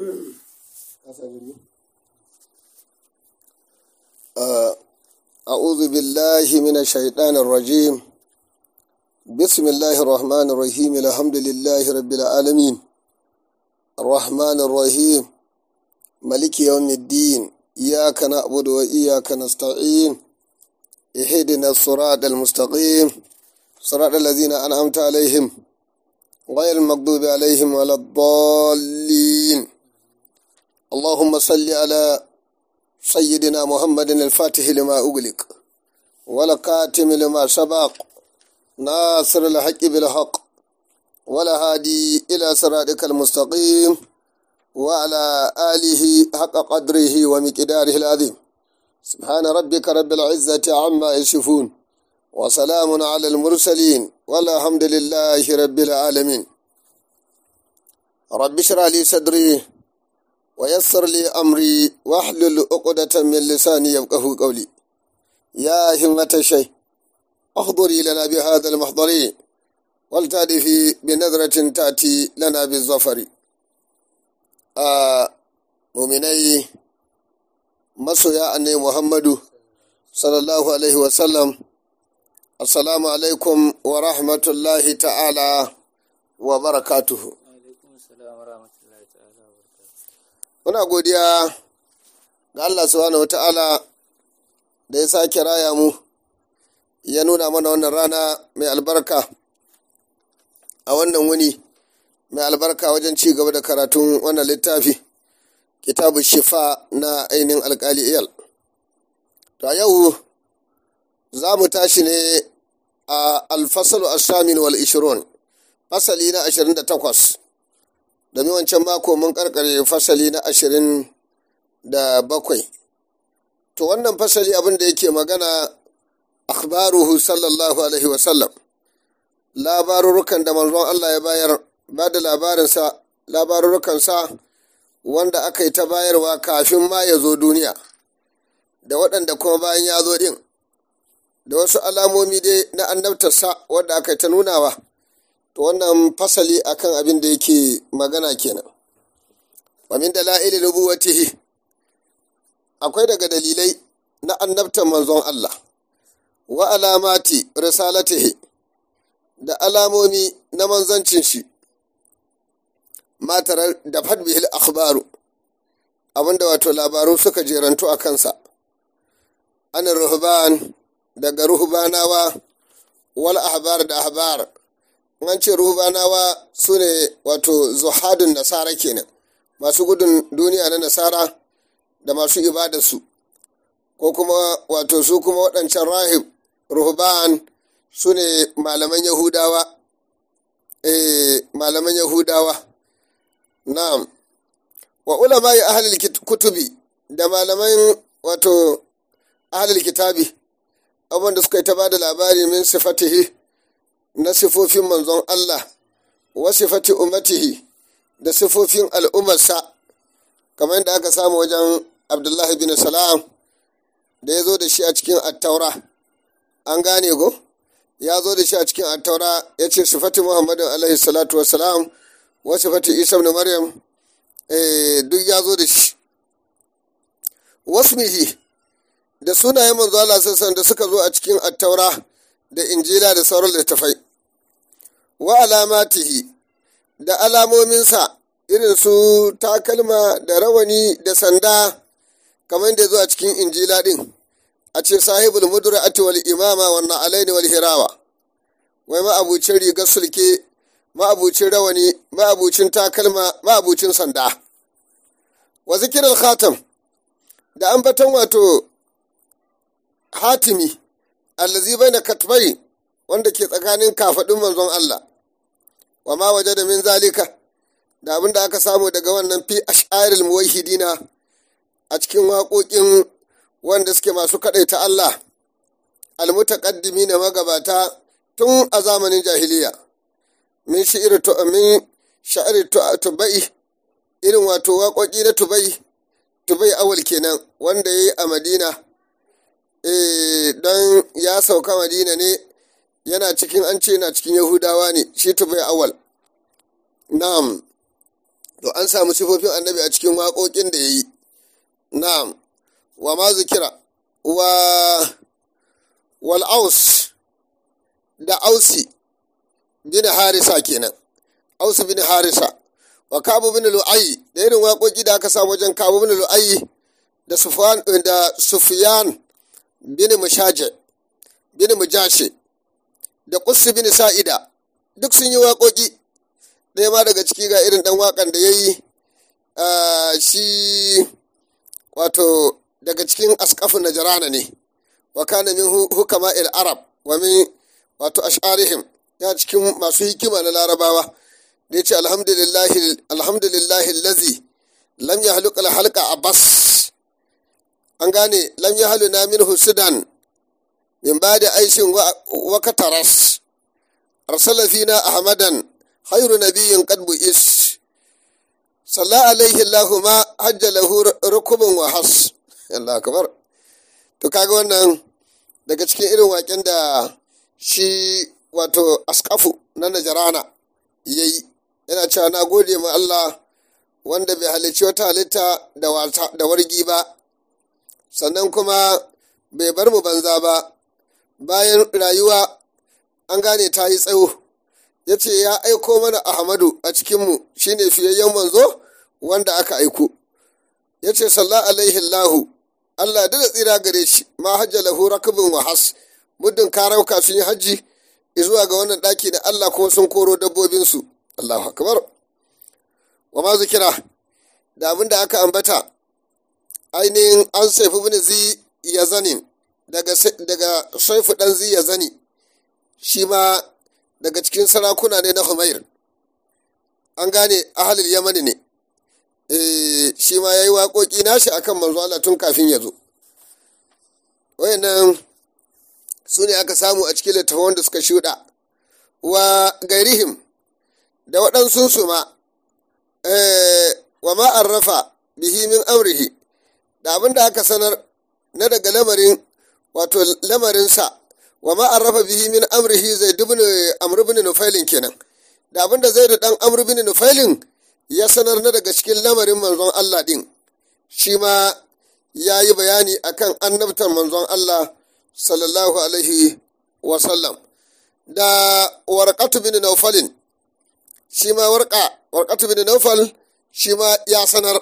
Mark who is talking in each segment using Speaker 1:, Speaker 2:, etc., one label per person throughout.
Speaker 1: أعوذ بالله من الشيطان الرجيم بسم الله الرحمن الرحيم الحمد لله رب العالمين الرحمن الرحيم ملك يوم الدين إياك نعبد وإياك نستعين اهدنا الصراط المستقيم صراط الذين أنعمت عليهم غير المغضوب عليهم ولا الضالين اللهم صل على سيدنا محمد الفاتح لما أغلق والكاتم لما سبق ناصر الحق بالحق ولا هادي إلى صراطك المستقيم وعلى آله حق قدره ومقداره العظيم سبحان ربك رب العزة عما يصفون وسلام على المرسلين والحمد لله رب العالمين رب اشرح لي صدري ويسر لي أمري واحلل عقدة من لساني يفقه قولي يا همة الشيء احضري لنا بهذا المحضر والتأتي بنظرة تأتي لنا بالظفر آه مؤمني masoya annai muhammadu sallallahu alaihi wasallam assalamu alaikum wa rahmatullahi ta'ala wa barakatuhu muna godiya ga allah subhanahu wa ta'ala da ya sake raya mu ya nuna mana wannan rana mai albarka a wannan wuni mai albarka wajen ci gaba da karatun wannan littafi kitabu shifa na ainihin alkali iyal to a yau za mu tashi ne a alfasalu asamin wal ishirun fasali na ashirin da takwas domin wancan mako mun karkare fasali na ashirin da bakwai to wannan fasali abin da yake magana akhbaruhu sallallahu alaihi wasallam labarurukan da manzon Allah ya bayar ba da labarinsa labarurukansa wanda aka yi ta bayarwa kafin ma ya zo duniya da waɗanda kuma bayan ya zo ɗin da wasu alamomi dai na annabtarsa wadda aka yi ta nunawa to wannan fasali akan abin da yake magana kenan wa min dala'ili nubuwatihi akwai daga dalilai na annabtar manzon Allah wa alamati risalatihi da alamomi na manzancin shi matar da fadbihil akhbaru abinda wato labaru suka jerantu a kansa an ruhban daga ruhbanawa wal ahbar da ahbar an ce ruhbanawa su ne wato zuhadun nasara kenan masu gudun duniya na nasara da masu ibadarsu ko kuma wato su kuma waɗancan rahib ruhban su ne malaman yahudawa eh malaman yahudawa Na'am, wa ulama ya ahalil kutubi da malaman wato ahalil kitabi, abubuwan da suka yi ta ba da labari min sifatihi na sifofin manzon Allah, wa sifati umatihi da sifofin al'ummarsa, kamar yadda aka samu wajen Abdullahi bin Salam da ya zo da shi a cikin attaura. An gane ko? Ya zo da shi a cikin attaura ya ce sifati Muhammadu alaihi salatu wasalam. wasu fati isa ibn maryam duk ya zo da shi wasmihi da sunayen manzo Allah sassan da suka zo a cikin attaura da injila da sauran littafai wa alamatihi da alamominsa irin su takalma da rawani da sanda kamar da zo a cikin injila din a ce sahibul mudra'ati wal imama wannan alaini wal hirawa wai ma abucin rigar sulke ma'abucin rawani ma'abucin takalma ma'abucin sanda wa zikirar khatam da ambaton wato hatimi allazi bai na katbai wanda ke tsakanin kafaɗin manzon Allah wa ma waje da min zalika da abin da aka samu daga wannan fi ash'aril muwahhidina a cikin waƙoƙin wanda suke masu kaɗaita Allah almutaqaddimi na magabata tun a zamanin jahiliya min shi'ir min sha'ir tubai irin wato waƙoƙi na tubai tubai awal kenan wanda ya yi a madina don ya sauka madina ne yana cikin an ce yana cikin yahudawa ne shi tubai awal na'am to an samu sifofin annabi a cikin waƙoƙin da ya yi na'am wa ma zikira wa wal aus da ausi bin harisa kenan ausi bin harisa wa kabu bin lu'ayi da irin waƙoƙi da aka samu wajen kabu bin lu'ayi da sufyan da sufyan bin mushaje bin mujashe da qussi bin sa'ida duk sun yi waƙoƙi ɗaya ma daga ciki ga irin ɗan waƙan da ya yi shi wato daga cikin askafin najarana ne wa kana min hukama il arab wa min wato ash'arihim ya cikin masu hikima na larabawa da ya ce alhamdulillahi lazi lam ya haluka halka a bas an gane lam ya halu na min sudan min ba da aishin wakataras arsala fina ahmadan khairu nabiyyin qad bu'is salla alaihi allahu ma hajja lahu rukubun wa has Allah akbar to kaga wannan daga cikin irin waken da shi wato askafu na najarana ya yi yana cewa na gode ma Allah wanda bai halicci wata halitta da wargi ba sannan kuma bai bar mu banza ba bayan rayuwa an gane ta yi tsawo ya ce ya aiko mana ahmadu a cikinmu shine fiyayyen manzo wanda aka aiko ya ce salla alaihi lahu Allah da tsira gare shi ma hajja lahu rakabin wa has muddin karauka sun yi hajji zuwa ga wannan ɗaki da Allah kuma sun koro dabbobinsu Allahu akbar wa ma zikira da abin da aka ambata ainihin an saifu bin zi ya zanin daga daga saifu dan zi ya zani shi ma daga cikin sarakuna ne na Humair an gane ahalil yamani ne shi ma ya yi waƙoƙi nashi akan manzo Allah tun kafin ya zo wayannan su ne aka samu a cikin littafin da suka shuɗa wa gairihim da waɗansunsu ma wa ma'arrafa bihi min amrihi da abin da aka sanar na daga lamarin wato lamarinsa wa ma'arrafa bihi min amrihi zai dubni amr bin nufailin kenan da abin da zai da ɗan amr bin nufailin ya sanar na daga cikin lamarin manzon Allah ɗin shi ma ya yi bayani akan annabtar manzon Allah sallallahu alaihi wasallam da warqatu bin naufalin shi ma warqa warqatu bin naufal shi ma ya sanar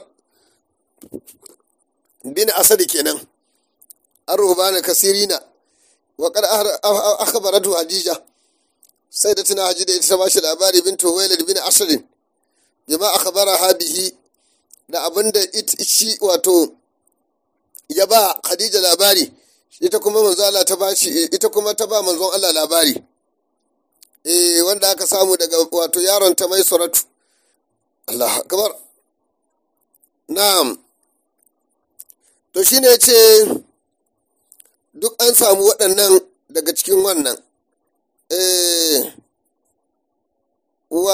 Speaker 1: bin asadi kenan an rubana kasirina wa qad akhbaratu hadija sai da tuna haji da ita ta bashi labari bin tuwailid bin asadin bima akhbaraha bihi da abinda shi wato ya ba khadija labari ita kuma manzo Allah ta bashi ita kuma ta ba manzon Allah labari eh wanda aka samu daga wato yaron ta mai suratu Allah akbar na'am to shine yace duk an samu waɗannan daga cikin wannan eh wa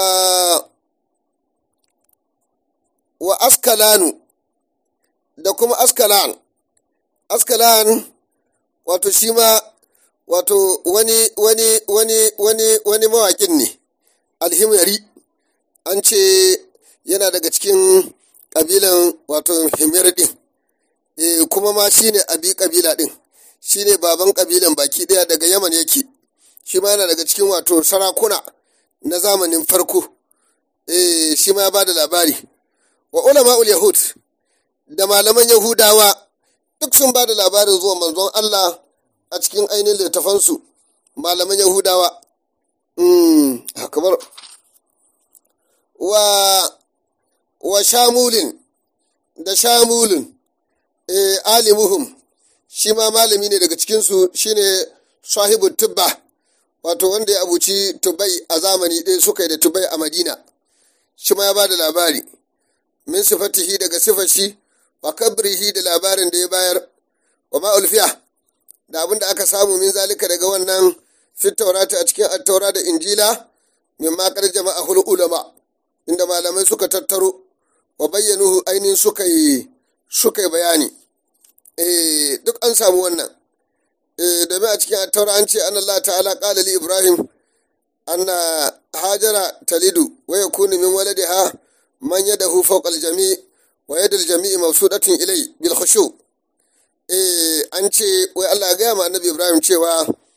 Speaker 1: wa askalanu da kuma askalan askalan wato shi ma wato wani wani wani wani wani mawaƙin ne alhimari an ce yana daga cikin ƙabilan wato himyar ɗin e, kuma ma shi ne abi ƙabila ɗin shi ne baban ƙabilan baki ɗaya daga yaman yake shi ma yana daga cikin wato sarakuna na zamanin farko e, shi ma ya ba da labari wa ulama'ul yahud da malaman yahudawa duk sun ba da labarin zuwa manzon Allah a cikin ainihin littafansu malaman yahudawa kamar wa wa shamulin da shamulin e, alimuhum shi ma malami ne daga cikinsu shine sahibu tubba wato wanda ya abuci tubai a zamani ɗaya suka yi da tubai a madina shi ma ya ba da labari min sifatihi daga sifashi wa kabrihi da labarin da ya bayar wa ma'ulfiya da abin da aka samu min zalika daga wannan fit taurata a cikin attaura da injila min makar jama'a hul ulama inda malamai suka tattaro wa bayyanuhu ainihin suka yi suka yi bayani eh duk an samu wannan eh domin a cikin attaura an ce an Allah ta'ala qala li ibrahim anna hajara talidu wa yakunu min waladiha man yadahu fawqa al-jami' wa yadul jami'i mabsudatin ilai bil khushu eh an ce wai Allah ya gaya ma annabi Ibrahim cewa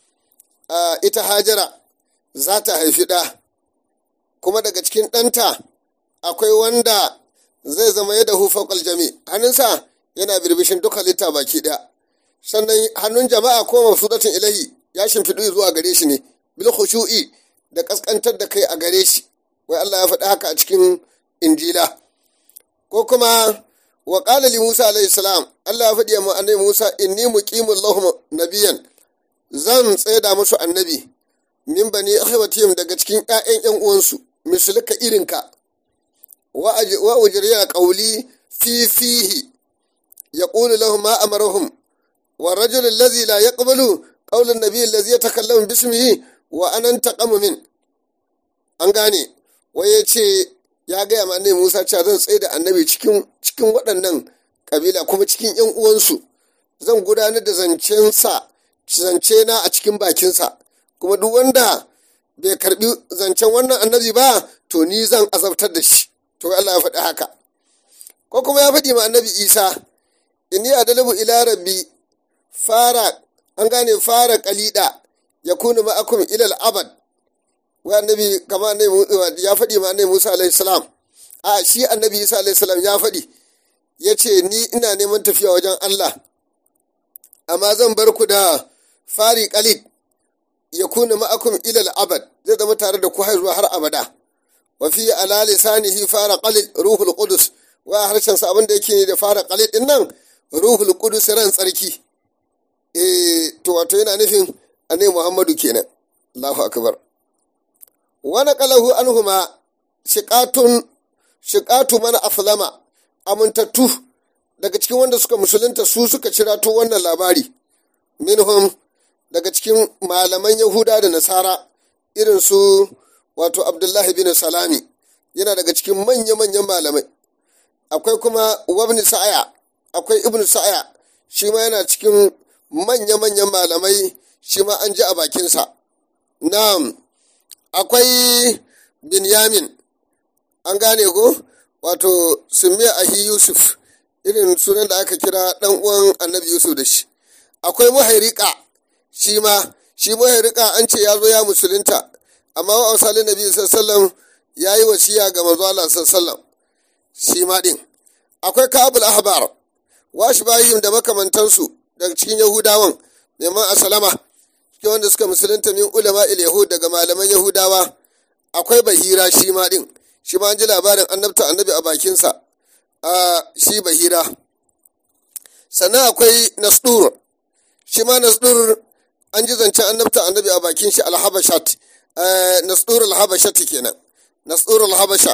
Speaker 1: ita Hajara za ta haifi ɗa kuma daga cikin ɗanta akwai wanda zai zama yadda hufakal jami hannunsa yana birbishin duka litta baki ɗaya sannan hannun jama'a ko mafsudatin ilahi ya shimfiɗu zuwa gare shi ne bil khushu'i da kaskantar da kai a gare shi wai Allah ya faɗi haka a cikin injila ko kuma wa qala li Musa alayhi salam Allah ya faɗi mu annabi Musa inni muqimul lahum nabiyan zan tsaida musu annabi min bani akhwatihim daga cikin ƴaƴan ƴan uwansu mislika irinka wa ujriya qawli fi fihi yaqulu lahum ma amarahum wa rajul alladhi la yaqbalu qawla an-nabiy alladhi yatakallamu bismihi wa ana taqamu min an gane waye ce ya gaya ma annabi Musa cewa zan tsaye da annabi cikin cikin waɗannan kabila kuma cikin ƴan uwansu zan gudanar da zancensa zance na a cikin bakinsa kuma duk wanda bai karbi zancen wannan annabi ba to ni zan azabtar da shi to Allah ya faɗi haka ko kuma ya faɗi ma annabi Isa inni adalabu ila rabbi fara an gane fara kalida ya kunu ma'akum ila al-abad wa annabi kama annabi ya faɗi ma annabi Musa alaihi salam a shi annabi Isa alaihi salam ya faɗi ya ce ni ina neman tafiya wajen Allah amma zan bar ku da fari kalid ya kuna ma'akum ilal abad zai zama tare da ku har zuwa har abada wa fi ala lisanihi fara qalid ruhul qudus wa harshen sa abin da yake ne da fara qalid din nan ruhul qudus ran tsarki eh to wato yana nufin annabi muhammadu kenan Allahu akbar wa naqalahu anhuma shiqatun shiqatu man aflama amintattu daga cikin wanda suka musulunta su suka cirato wannan labari minhum daga cikin malaman yahuda da nasara irin su wato abdullahi bin salami yana daga cikin manya-manyan malamai akwai kuma wabni sa'aya akwai ibn sa'aya shi ma yana cikin manya-manyan malamai shi ma an ji a bakinsa na'am akwai binyamin an gane ko wato sumiya ahi yusuf irin sunan da aka kira dan uwan annabi yusuf da shi akwai muhairika shi ma shi muhairika an ce ya zo ya musulunta amma wa ausalin nabi sallallahu ya yi wasiya ga manzo Allah sallallahu shi ma din akwai kabul ahbar washi bayim da makamantansu daga cikin yahudawan neman asalama cikin wanda suka musulunta min ulama il yahud daga malaman yahudawa akwai bahira shi ma din shi ma an ji labarin annabta annabi a bakinsa a shi bahira sannan akwai nasdur shi ma nasdur an ji zancen annabta annabi a bakin shi alhabashat nasdur alhabashat kenan nasdur alhabasha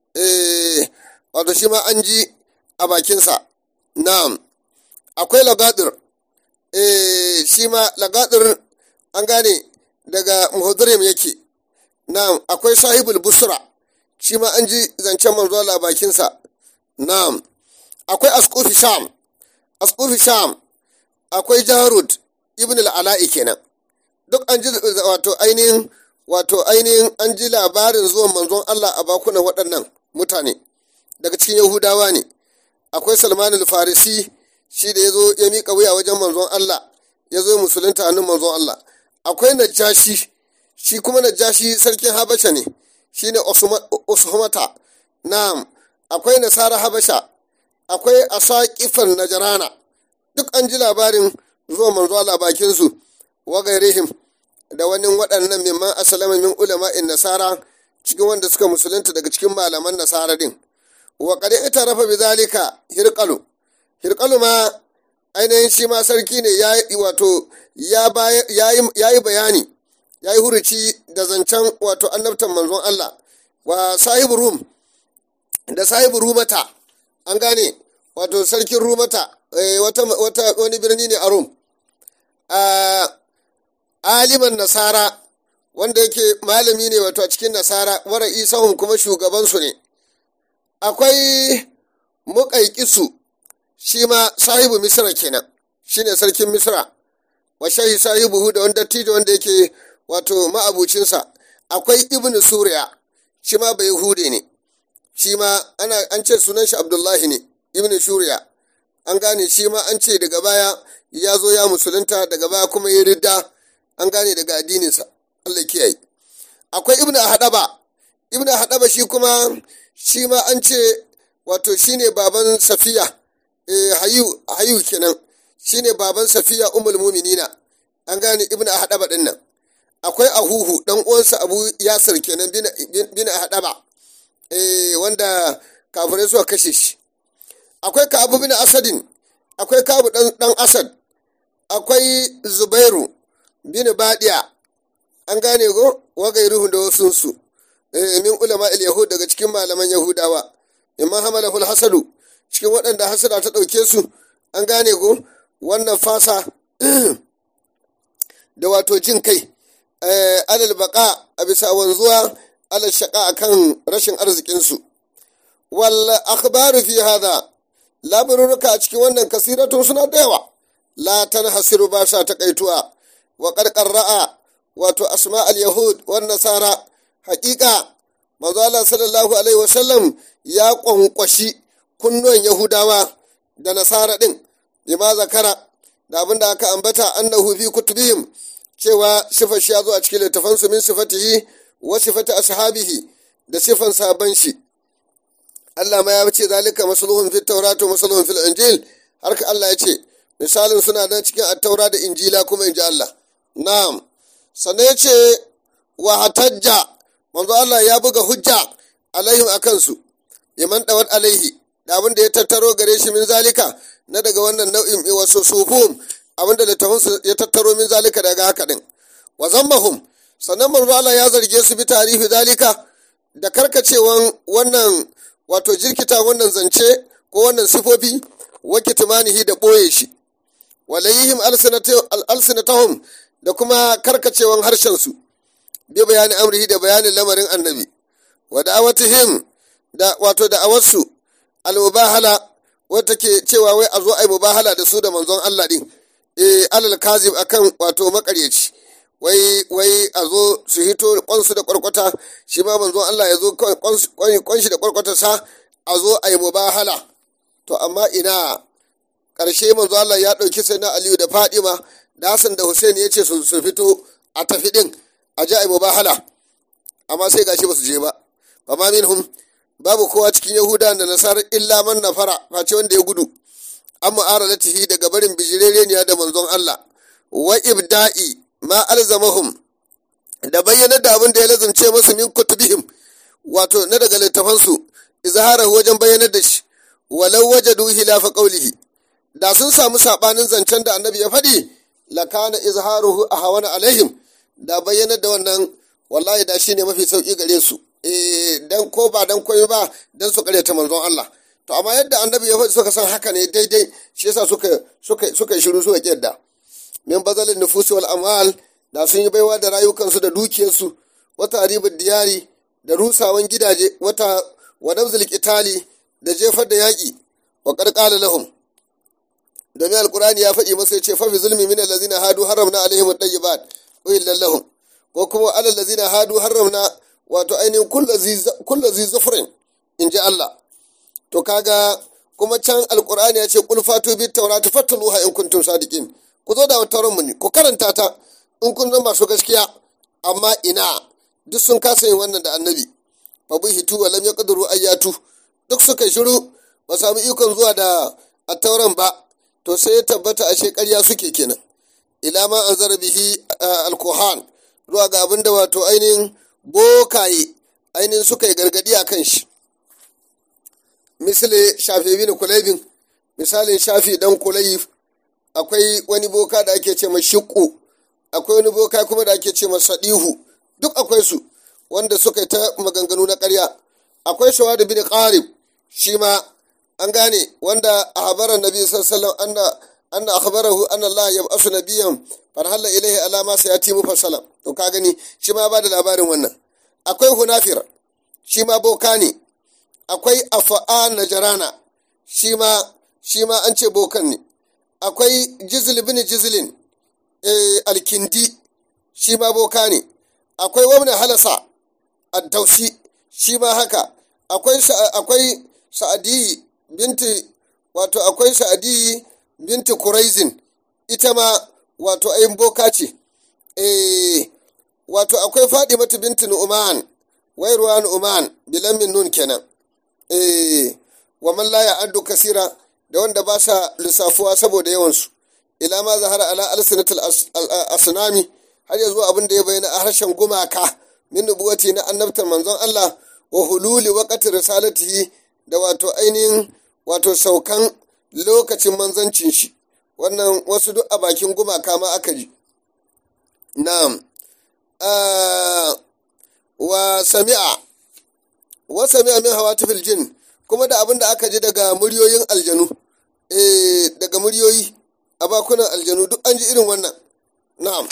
Speaker 1: wato shi ma an ji a bakinsa na'am akwai lagadir shi ma lagadir an gane daga muhadirim yake na'am akwai sahibul busra shi ma an ji zancen manzo a bakinsa na'am akwai askufi sham askufi sham akwai jarud ibn al'ala'i kenan duk an ji wato ainihin wato ainihin an ji labarin zuwan manzon Allah a bakunan waɗannan mutane daga cikin yahudawa ne akwai salman al-farisi shi da ya zo ya miƙa wuya wajen manzon Allah ya zo musulunta hannun manzon Allah akwai najashi shi kuma najashi sarkin habasha ne shi ne usmata na'am akwai nasara habasha akwai asaƙifar najarana duk an ji labarin zuwa manzo Allah bakin su wa gairihim da wani waɗannan mimman asalama min ulama'in nasara cikin wanda suka musulunta daga cikin malaman nasara din wa qad itarafa bi zalika hirqalu hirqalu ma ainihin shi ma sarki ne ya wato ya yi bayani ya yi huruci da zancen wato annabtan manzon Allah wa sahibu rum da sahibu rumata an gane wato sarkin rumata wata wani birni ne a rum aliman nasara wanda yake malami ne wato a cikin nasara wara isahun kuma shugabansu ne akwai muƙaiƙisu shi ma sahibu misra kenan shine sarkin misra wa shahi sahibu da wanda dattijo wanda yake wato ma'abucinsa akwai ibnu suriya shi ma bai hude ne shi ma ana an ce sunan shi abdullahi ne ibn shuriya an gane shi ma an ce daga baya ya zo ya musulunta daga baya kuma ya ridda an gane daga addininsa allah kiyaye akwai ibn hadaba ibn hadaba shi kuma shi ma an ce wato shine baban safiya eh, hayu hayu kenan shine baban safiya ummul muminina an gane ibn hadaba din nan akwai ahuhu dan uwansa abu yasir kenan bin bin hadaba eh, wanda kafirai suka kashe shi akwai kabu bin asadin akwai kabu dan, dan asad akwai zubairu bin badiya an gane go wagairuhu da wasunsu eh, min ulama yahud daga cikin malaman yahudawa imman hamalahul hasadu cikin waɗanda hasada ta ɗauke su an gane go wannan fasa da wato jin kai alal baka a bisa wanzuwa alal shaka akan rashin arzikinsu wal akhbaru fi hada labarurruka a cikin wannan kasiratun suna da yawa la tanhasiru ba sa takaituwa wa qarqar ra'a wato asma al yahud wan nasara haƙiƙa manzo Allah sallallahu alaihi wasallam ya kwankwashi kunnuwan yahudawa da nasara din bima zakara da abin da aka ambata annahu fi kutubihim cewa sifar shi ya zo a cikin littafansu min sifatihi wa sifati ashabihi da sifan sabon shi Allah ma ya ce zalika masluhun fit tawrat wa masluhun fil injil har ka Allah ya ce misalin suna nan cikin at-taura da injila kuma inji Allah na'am sannan ya ce wa hatajja manzo Allah ya buga hujja alaihim akan su yaman dawat alaihi da abin da ya tattaro gare shi min zalika na daga wannan nau'in wasu sufum abin da littafinsu ya tattaro min zalika daga haka din wa zammahum sannan manzo Allah ya zarge su bi tarihi zalika da karkacewan wannan wato jirkita wannan zance ko wannan sifofi wa kitmanihi da boye shi walayhim alsinatahum da kuma karkacewan harshen su bi bayani amrihi da bayanin lamarin annabi wa da'awatihim da wato da'awarsu al-mubahala wata ke cewa wai a zo a yi mubahala da su da manzon Allah din eh alal kazib akan wato makaryaci wai wai a zo su hito kwansu da kwarkwata shi ma manzon Allah ya zo kwanshi da kwarkwata sa a zo a yi mubahala to amma ina ƙarshe manzon Allah ya ɗauki sai na Aliyu da Fadima da Hassan da Hussein ya ce su fito a tafi din a ji a yi mubahala amma sai gashi ba su je ba fa ma minhum babu kowa cikin yahuda da nasarar illa man nafara face wanda ya gudu an mu'aradatihi daga barin bijirereniya da manzon Allah wa ibda'i ma alzamahum da bayyana da abin da ya lazance masu min kutubihim wato na daga littafansu izhara wajen bayyanar da shi walau wajadu hilafa qawlihi da sun samu sabanin zancen da annabi ya faɗi lakana izharuhu ahwana alaihim da bayyanar da wannan wallahi da shine mafi sauki gare su eh dan ko ba dan koyi ba dan su karyata manzon Allah to amma yadda annabi ya faɗi suka san haka ne daidai shi yasa suka suka suka shiru suka kiyarda min bazalin nufusi wal amal da sun yi baiwa da rayukansu da dukiyarsu wata ribin diyari da rusawan gidaje wata wa nabzul qitali da jefar da yaƙi wa qarqala lahum domin alqur'ani ya faɗi masa yace fa bi zulmi min allazina hadu haramna alaihim at-tayyibat wa lahum ko kuma alal ladzina hadu haramna wato ainihin kullu zi zufrin in ji Allah to kaga kuma can alkur'ani ya ce kul fatu bi taurati fatluha in kuntum sadiqin ku zo da tauran mu ne ku karanta ta in kun zama masu gaskiya amma ina duk sun kasa yin wannan da annabi fa hitu wa lam yaqdiru ayatu duk suka shiru ba samu ikon zuwa da attauran ba to sai ya tabbata ashe ƙarya suke kenan ila ma anzara bihi alkuhan zuwa ga abinda wato ainihin bokaye ainihin suka yi gargadi a kan shi misali shafi bin kulaibin misalin shafi dan kulayif akwai wani boka da ake ce shiƙo akwai wani boka kuma da ake ce sadihu duk akwai su wanda suka yi ta maganganu na ƙarya akwai shawadu bin qarib shi ma an gane wanda a habaran nabi sallallahu alaihi wasallam anna akhbarahu anna Allah yab'asu nabiyyan farhalla ilaihi ala ma sayati mufassalan to ka gani shi ma ba da labarin wannan akwai hunafir shi ma boka ne akwai afa'a najarana shi ma shi ma an ce bokan ne akwai jizil bin jizilin eh, alkindi shi ma boka ne akwai wani halasa addausi shi ma haka akwai akwai sa'adi binti wato akwai sa'adi binti kuraizin ita ma wato ayin boka ce eh wato akwai fadimatu binti nu'man wairuwa nu'man bilamin nun kenan eh wa man la ya'addu kasira da wanda ba sa lissafuwa saboda yawansu ila ma zahara ala alsinatul asnami har yanzu abin da ya bayyana a harshen gumaka min nubuwati na annabtar manzon Allah wa hululi waqti risalatihi da wato ainihin wato saukan lokacin manzancin shi wannan wasu duk a bakin gumaka ma aka ji na'am wa sami'a wa sami'a min hawatifil jin kuma da abin da aka ji daga muryoyin aljanu eh daga muryoyi a bakunan aljanu duk an ji irin wannan na'am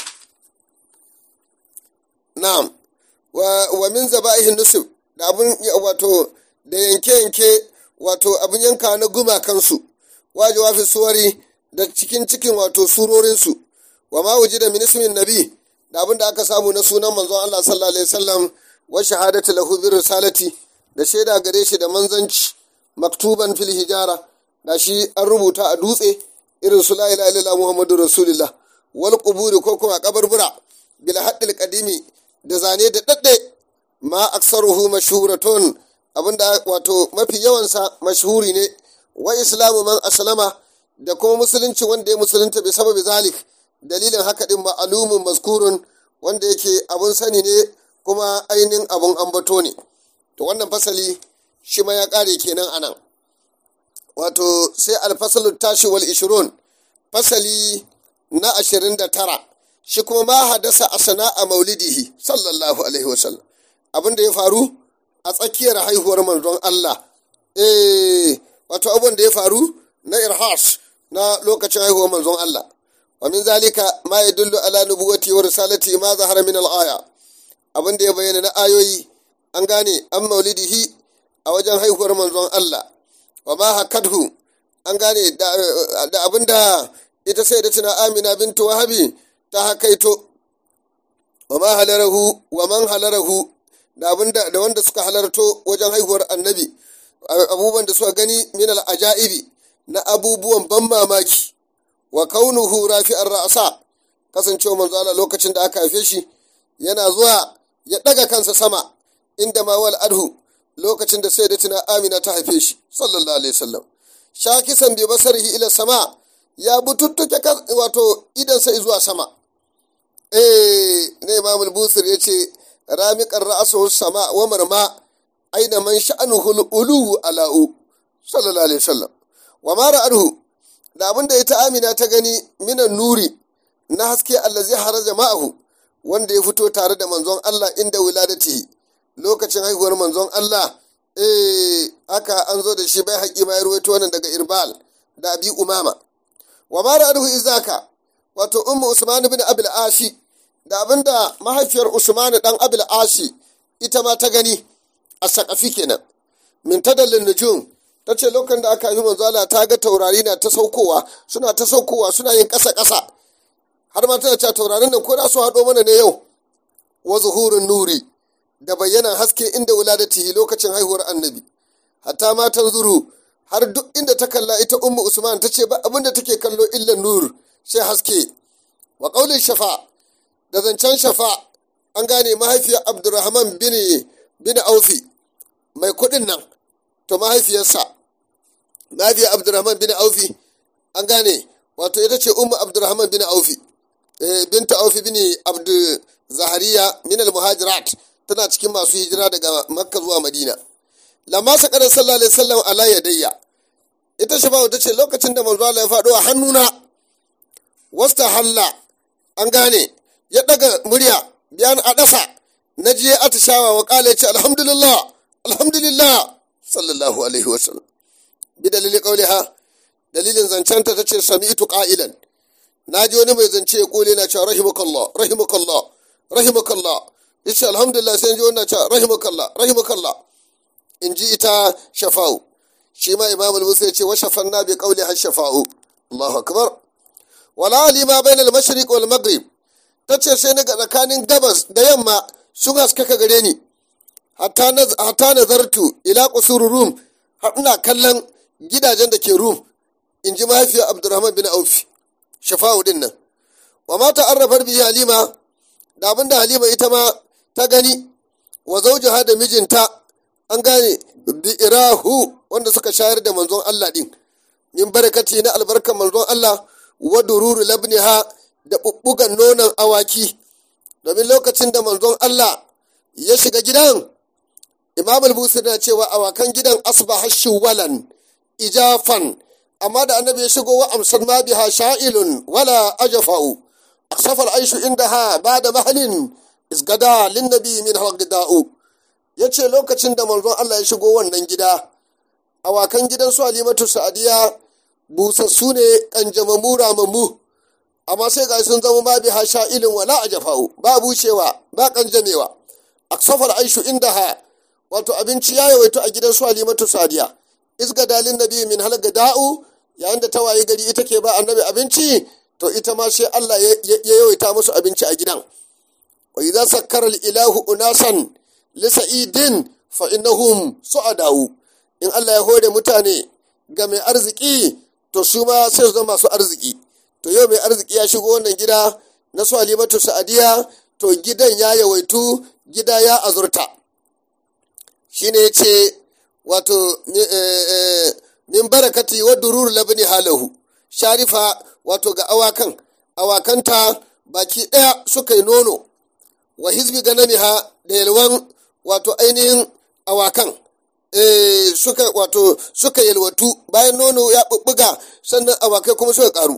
Speaker 1: na'am wa, wa min zaba'ihin nusuf da abin wato da yanke-yanke wato abin yanka na gumakansu wajewa fi suwari da cikin cikin wato surorinsu wa ma wuji da minismin nabi da abin da aka samu na sunan manzon Allah sallallahu alaihi wasallam wa shahadatu lahu bi risalati da shaida gare shi da manzanci maktuban fil hijara da shi an rubuta a dutse irin su la ilaha illallah muhammadu rasulullah wal quburi ko kuma kabarbura bil haddil qadimi da zane da dadde ma aksaruhu mashhuratun abinda wato mafi yawansa mashhuri ne wa islamu man aslama da kuma musulunci wanda ya musulunta bi sababi zalik dalilin haka din ma'alumin maskurun wanda yake abun sani ne kuma ainihin abun ambato ne to wannan fasali shi ma ya kare kenan anan wato sai alfasalu tashi wal ishirun fasali na ashirin da tara shi kuma ma hadasa a sana'a maulidihi sallallahu alaihi wasallam abin da ya faru a tsakiyar haihuwar manzon Allah eh wato abin da ya faru na irhas na lokacin haihuwar manzon Allah wa min zalika ma yadullu ala nubuwati wa risalati ma zahara min al-aya abin da ya bayyana na ayoyi an gane an maulidihi a wajen haihuwar manzon Allah wa ma hakadhu an gane da abin da ita sai da tuna amina bintu wahabi ta hakaito wa ma halarahu wa man halarahu da abin da wanda suka halarto wajen haihuwar annabi abubuwan da suka gani min al-ajaibi na abubuwan ban mamaki wa kaunuhu rafi'ar ra'asa kasancewa manzo Allah lokacin da aka haife shi yana zuwa ya daga kansa sama inda ma wal adhu lokacin da sayyidatina Amina ta haife shi sallallahu alaihi wasallam shakisan bi basarihi ila sama ya bututtuke wato idan sai zuwa sama eh ne Imam al-Busir yace ramiqar ra'suhu sama wa marma aina man sha'anuhu al-ulu ala'u sallallahu alaihi wasallam wa ma ra'ahu da abin da ita amina ta gani minan nuri na haske allazi haraja ma'ahu wanda ya fito tare da manzon Allah inda wiladatihi lokacin haihuwar manzon Allah eh aka an zo da shi bai haƙi ma ya ruwaito wannan daga irbal da abi umama wa ma ra'ahu izaka wato ummu usman bin abil ashi da abinda mahaifiyar usman dan abil ashi ita ma ta gani a sakafi kenan min tadallin nujum ta ce lokacin da aka yi manzala ta ga taurari na ta saukowa suna ta saukowa suna yin ƙasa ƙasa har ma tana cewa taurarin nan ko da su haɗo mana ne yau wa zuhurin nuri da bayyanan haske inda wuladatihi lokacin haihuwar annabi hatta ma zuru har duk inda ta kalla ita ummu usman ta ce ba abin da take kallo illan nur sai haske wa qaulin shafa da zancen shafa an gane mahaifiyar abdurrahman bin bin aufi mai kuɗin nan to mahaifiyarsa mahaifiyar abdurrahman bin aufi an gane wato ita ce ummu abdurrahman bin aufi binta aufi bin abdu zahariya min muhajirat tana cikin masu hijira daga makka zuwa madina lamma sakar sallallahu alaihi wasallam ala yadayya ita shafa'u ta ce lokacin da manzo Allah ya faɗo a hannuna wasta halla an gane ya daga murya biyan a ɗasa na je atishawa wa ƙala ya ce alhamdulillah alhamdulillah sallallahu alaihi wasallam bi dalili qauliha dalilin zancenta tace sami'tu qa'ilan naji wani mai zance ya kole na cewa rahimakallah rahimakallah rahimakallah yace alhamdulillah sai ji wannan cewa rahimakallah rahimakallah in ji ita shafa'u shi ma imam al-musa ya ce wa shafanna bi qawli har shafa'u Allahu akbar wala alima bainal mashriq wal maghrib tace sai na ga tsakanin gabas da yamma sun haskaka gare ni hatta nazartu ila qusur rum har ina kallon gidajen da ke rum in ji mahaifiyar abdurrahman bin aufi shafa'u din nan wa ma ta'arrafar bihi halima da abinda halima ita ma ta gani wa zawjaha da mijinta an gane bi'irahu wanda suka shayar da manzon Allah din min barakati na albarkar manzon Allah wa dururu labniha da bubbugan nonon awaki domin lokacin da manzon Allah ya shiga gidan imam al-busir na cewa awakan gidan asbaha shuwalan ijafan amma da annabi ya shigo wa amsar ma biha sha'ilun wala ajfa'u aksafal aishu indaha ba'da mahalin isgada lin nabi min halqida'u yace lokacin da manzon Allah ya shigo wannan gida awakan gidan su halimatu sa'adiya busassu ne kanjamamu ramammu amma sai ga sun zama ma biha sha'ilun wala ajfa'u ba bushewa ba kanjamewa aksafal aishu indaha wato abinci ya yawaito a gidan su halimatu sa'adiya isga dalin nabi min halga da'u yayin da ta waye gari ita ke ba annabi abinci to ita ma sai Allah ya yawaita musu abinci a gidan wa idza sakkara ilahu unasan li sa'idin fa innahum su'adau in Allah ya hore mutane ga mai arziki to su ma sai su zama masu arziki to yau mai arziki ya shigo wannan gida na su halimatu sa'adiya to gidan ya yawaitu gida ya azurta shine yace wato min barakati wa durur labni halahu sharifa wato ga awakan awakanta baki ɗaya suka yi nono wa hizbi ganamiha da yalwan wato ainihin awakan suka wato suka yalwatu bayan nono ya bubbuga sannan awakai kuma suka karu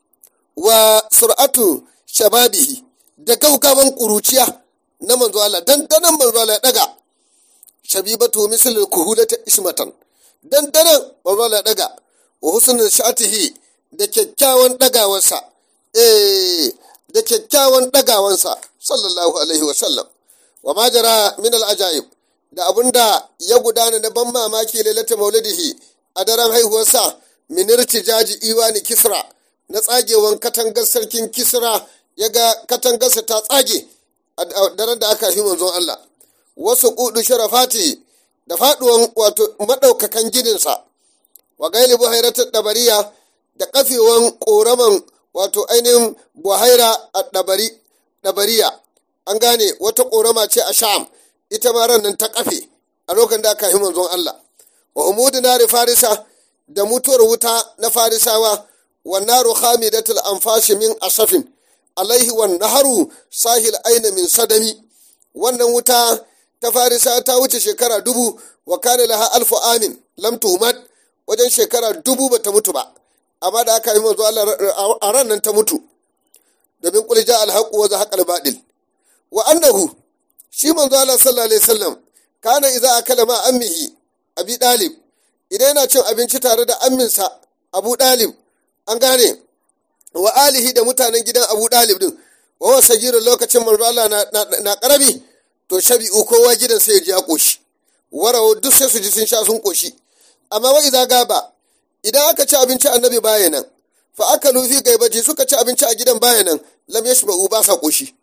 Speaker 1: wa sur'atu shababihi da gaugawan kuruciya na manzo Allah dandanan manzo Allah ya daga shabibatu misal kuhulata ismatan dandanan manzo Allah ya daga wa husnul shatihi da kyakkyawan dagawarsa eh da kyakkyawan dagawansa sallallahu alaihi wa sallam wa ma jara min al ajaib da abunda ya gudana na ban mamaki lailata maulidihi a daren haihuwarsa min irtijaji iwani kisra na tsagewan katangar sarkin kisra ya ga katangarsa ta tsage a daren da aka fi manzon Allah wasu kudu sharafati da faduwan wato madaukakan gininsa wa gaili buhairatar dabariya da kafewan koraman wato ainihin buhaira a dabariya an gane wata korama ce a sham ita ma ran nan ta kafe a lokacin da aka yi manzon Allah wa umudu nari farisa da mutuwar wuta na farisawa wa naru khamidatul anfashi min asafin alaihi wan naharu sahil aina min sadami wannan wuta ta farisa ta wuce shekara dubu wa kana laha alfu amin lam tuhmat wajen shekara dubu bata mutu ba amma da aka yi manzo Allah a ran nan ta mutu domin qul ja al haqq wa zahaqa al batil wa annahu shi manzo Allah sallallahu alaihi wasallam kana idza akala ma ammihi abi dalib idan yana cin abinci tare da amminsa abu dalib an gane wa alihi da mutanen gidan abu dalib din wa wa sagirin lokacin manzo Allah na, na, na karabi to shabi'u kowa gidan sai ya ji ya koshi warawo duk sai su ji sun sha sun koshi amma wa idza gaba idan aka ci abinci annabi baya nan fa aka nufi gaibaji suka ci abinci a gidan baya nan lam yashba'u ba sa koshi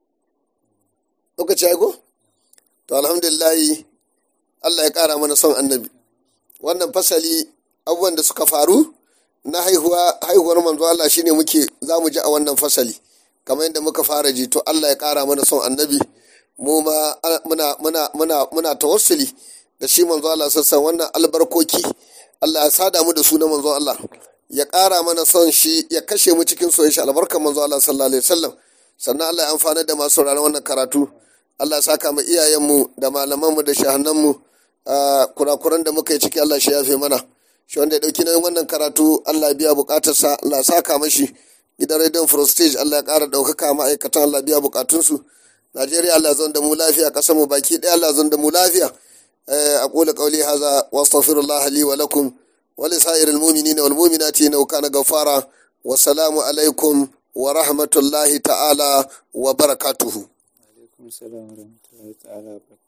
Speaker 1: lokaci ya go to alhamdulillah Allah ya kara mana son annabi wannan fasali abubuwan da suka faru na haihuwa haihuwar manzo Allah shine muke za mu ji a wannan fasali kamar yadda muka fara ji to Allah ya kara mana son annabi mu ma muna muna muna muna tawassuli da shi manzo Allah sassan wannan albarkoki Allah ya sada mu da su na manzo Allah ya kara mana son shi ya kashe mu cikin soyayya shi albarkar manzo Allah sallallahu alaihi wasallam sannan Allah ya amfana da masu sauraron wannan karatu Allah ya saka mu iyayenmu da malamanmu da shahannanmu kurakuran da muka yi ciki Allah shi yafe mana shi wanda ya dauki nauyin wannan karatu Allah biya bukatarsa Allah saka mashi gidan rediyon Frostage Allah ya kara daukaka ma'aikatan Allah biya bukatunsu Najeriya Allah zan da mu lafiya kasar mu baki ɗaya Allah zan da mu lafiya aqulu qawli hadha wa astaghfirullah li wa lakum wa li sa'iril mu'minina wal mu'minati innahu kana ghaffara wa salamu alaikum wa rahmatullahi ta'ala wa barakatuhu
Speaker 2: alaikum salam wa rahmatullahi ta'ala wa barakatuhu